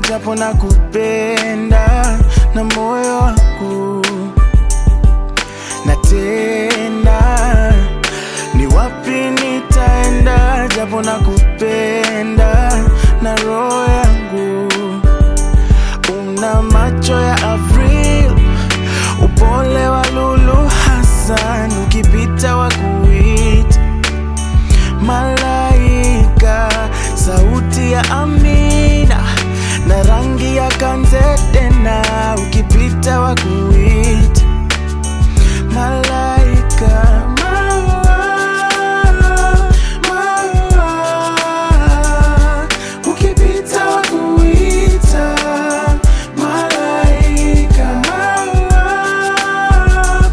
japo na kupenda na moyo wangu na tena ni wapi nitaenda japo na kupenda na roho yangu una macho ya Avril upole wa Lulu Hassan ukipita wa kuita malaika sauti ya Amina na rangi ya kanzetena ukipita wa kuita malaika maua, maua, ukipita wa kuita malaika maua,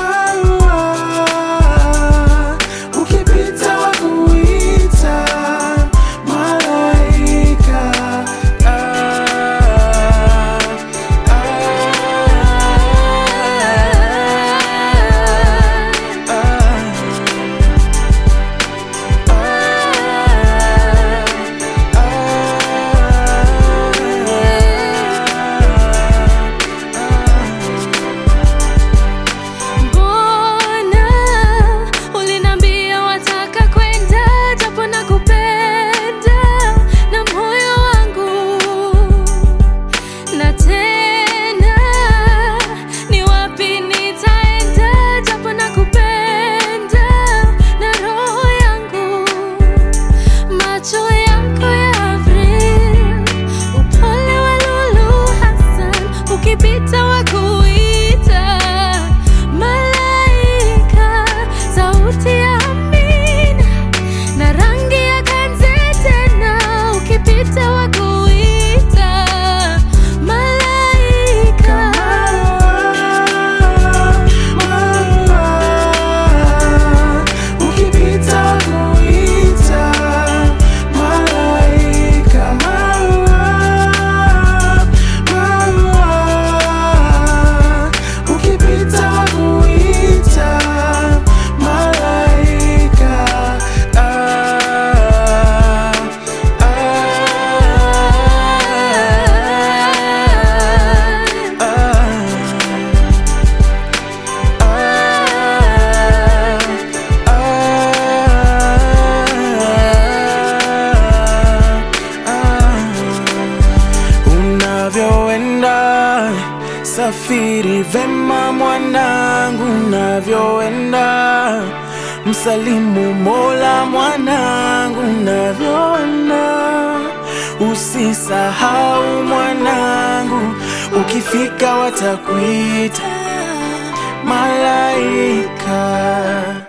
maua, ukipita wa kuita malaika ah, Mbona ulinambia wataka kwenda japo na kupenda na moyo wangu na tena ni wapi nitaenda japo na kupenda na roho yangu macho yako ya Avril upole wa Lulu Hassan ukipita wa kuita malaika sauti ya Amina na rangi ya kanzetena ukipita wa kuita malaika ukipita kuita malaika maua, maua, ukipita kuita malaika ah, unavyoenda safiri vema mwanangu unavyoenda msalimu mola mwanangu unavyoenda usisahau mwanangu ukifika watakuita malaika